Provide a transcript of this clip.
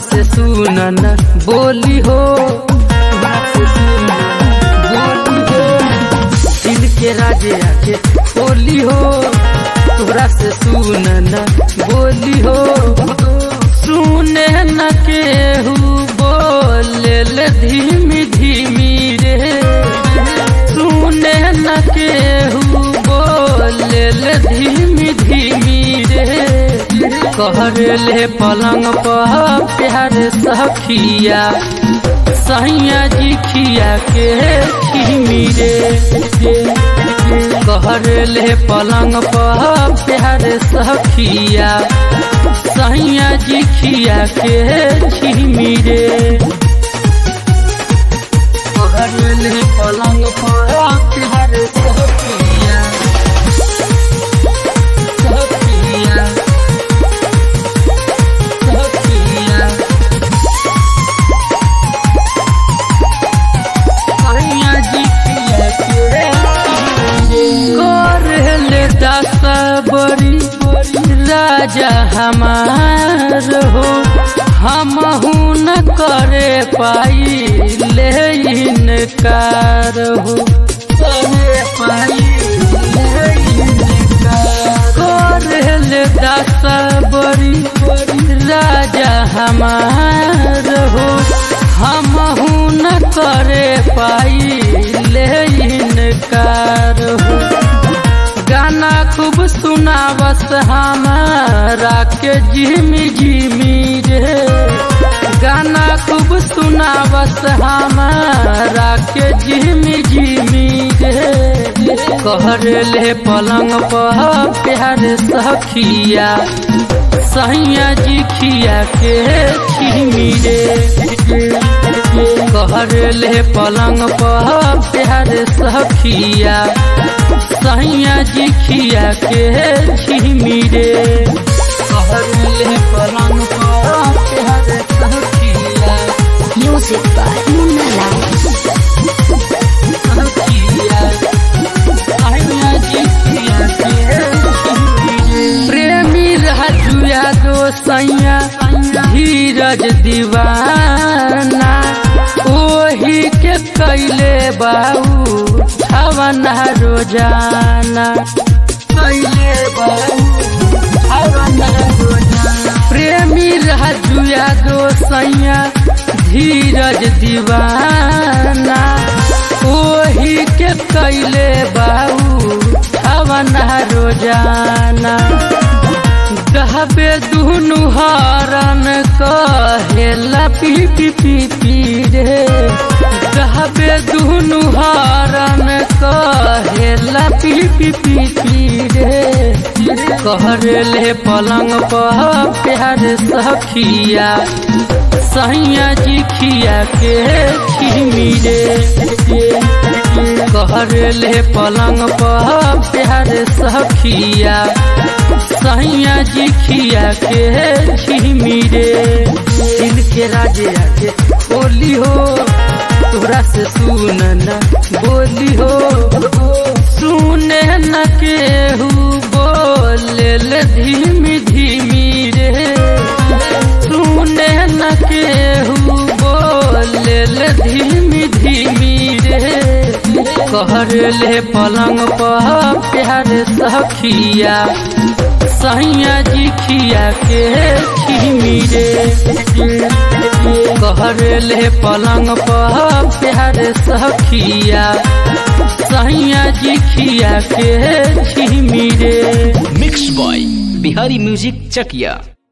से सुनन बोली हो तोहरा से सुनन बोली हो दिल के राजे आके बोली हो तोहरा से सुनन बोली हो सुने न केहू बोले ले धीमी धीमी रे सुने न केहू बोले ले धीमी धीमी रे कहर ले पलंग पर प्यार सखिया सैया जी खिया के खिमी रे कहर ले पलंग पर प्यार सखिया सैया जी खिया के खिमी रे कहर ले पलंग पर प्यार सखिया सखिया सखिया सैया जी खिया के कर ले दस बड़ी राजा हमार हो हम न करे पाई ले इनकार हो करे पाई ले इनकार। कर ले दस बड़ी राजा हमार हो हम न करे पाई ले इनकार हो गाना खूब सुनावस हमारा के जिमी जिमी रे गाना खूब सुनावस हमारा के जिमी जिमी रे कहर ले पलंग पर प्यार सखिया सैया जी खिया के खिमी रे कहर ले पलंग पर प्यार सखिया सैया जी खिया के झिमी रे कहर ले पलंग पर प्यार सखिया Music by Muna Live. सखिया सैया जी खिया के झिमी रे प्रेमी राजुया दो सैया धीरज दीवाना ओही के कैले बाऊ हवना रोजाना कैले बाऊ हवना रोजाना प्रेमी राजुया दो सैया धीरज दीवाना ओही के कैले बाऊ हवना रोजाना कहबे दुनु हरन कहेला पी पी पी पी रे कहबे दुनु हरन कहेला पी पी पी पी रे कहर ले पलंग पर प्यार सखिया सैया जी खिया के खिमी रे कहर ले पलंग पर प्यार सखिया सैया जी खिया के झिमी रे दिल के राजे आके बोली हो तोरा से सुनन बोली हो सुने न केहू बोले ले धीमी धीमी रे सुने न केहू बोले ले धीमी धीमी रे कहर ले पलंग पर प्यार सखिया सैया जी खिया के खिमी रे कहर ले पलंग पर प्यार सखिया सैया जी खिया के खिमी रे mix by Bihari music Chakiya